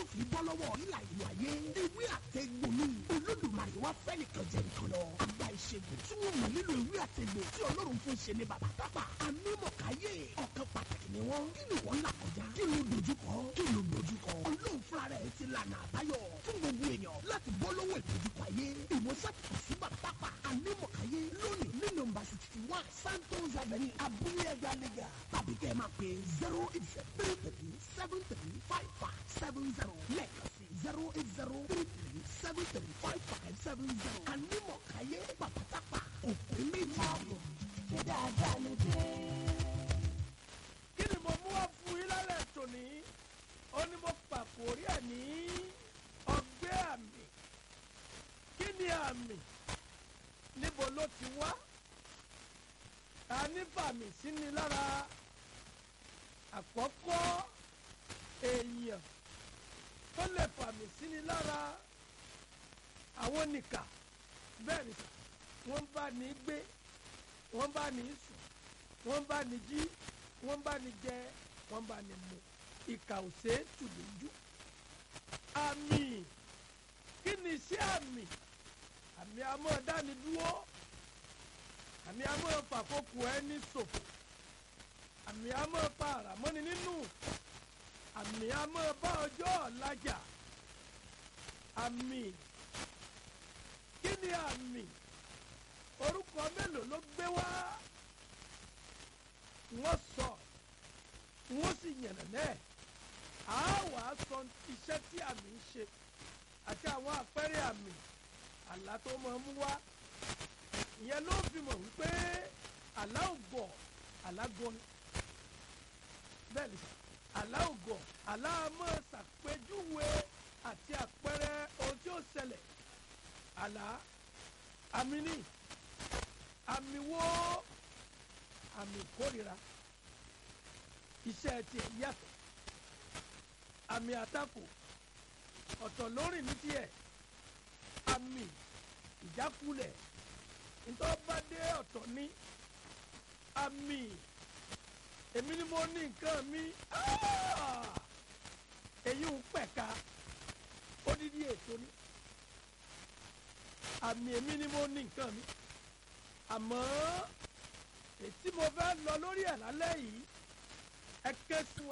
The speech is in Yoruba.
fi bọ́ lọ́wọ́ ìlà ìlú ayé ewé àtẹ̀gbò ni olódùmarè wá fẹ́ nìkan jẹ nìkan lọ àgbà ìṣègùn tí wọ́n mọ̀ nílò ewé àtẹ̀gbò tí ọlọ́run fún ṣe ní bàbá tápà anímọ̀káyé ọ̀kan pàtàkì ni wọ́n kí ni wọ́n là kọjá kí ló dojúkọ kí ló dojúkọ ọlọ́run fúnra rẹ̀ ti lànà àbáyọ fún gbogbo èèyàn láti bọ́ lọ́wọ́ ìdojúkọ ayé ìwòsàn kò sí bàbá tápà anímọ̀káyé lónìí ní nọ́mbà sixty one santos avenue abúlé ẹja lẹ́gà tàbí kẹ́ ẹ máa pè zero eight zero three three seven three five five seven zero lẹ́ẹ̀kan sí zero eight zero three three seven three five five seven zero anímọ̀káyé bàbá tápà òkú méjì. ṣé dáadáa ló dé. kí ni mo mú wá fún yín lálẹ́ tòní ó ní mo pàkórí ẹ̀ ní ọgbẹ́ àmì kí ni àmì níbo ló ti wá ta ní fàmì sí ni lára àkọ́kọ́ èèyàn tó lè fàmì sí ni lára àwọn nìkà bẹ́ẹ̀ ni wọ́n bá ní gbé wọ́n bá ní sùn wọ́n bá ní jí wọ́n bá ní jẹ wọ́n bá ní mu ìkà ò ṣe é tù lójú. àmì kí ni iṣẹ́ àmì àmì àmọ́ dáni dúró àmì àmọ́ fàkókò ẹni ṣòfò àmì àmọ́ pa àràmọ́ni nínú àmì àmọ́ bá ọjọ́ ọ̀làjà àmì kí ni àmì orúkọ mélòó ló gbé wá wọ́n sọ wọ́n sì yànnà náà á wà á sọ iṣẹ́ tí àmì ń ṣe àti àwọn àpẹẹrẹ àmì àlá tó máa mú wá ìyẹn ló fi mọ̀ wípé àlá ògọ̀ àlá gọni bẹ́ẹ̀ ni sà àlá ògọ̀ àlá máa ṣàpèjúwe àti àpẹẹrẹ ohun tí ó ṣẹlẹ̀ àlá àmì ní àmì wo àmì ìkórira iṣẹ́ tiẹ̀ yàtọ̀ àmì àtakò ọ̀tọ̀ lórí ní tiẹ̀ àmì ìjákulẹ̀ ntọ́badé ọ̀tọ̀ ní àmì èmi ni mo ní nǹkan mi èyí ń pẹ̀ka odidi ètò ni àmì èmi ni mo ní nǹkan mi àmọ́ ètí mo fẹ́ lọ lórí ẹ̀ lálẹ́ yìí ẹ ké sí wọn.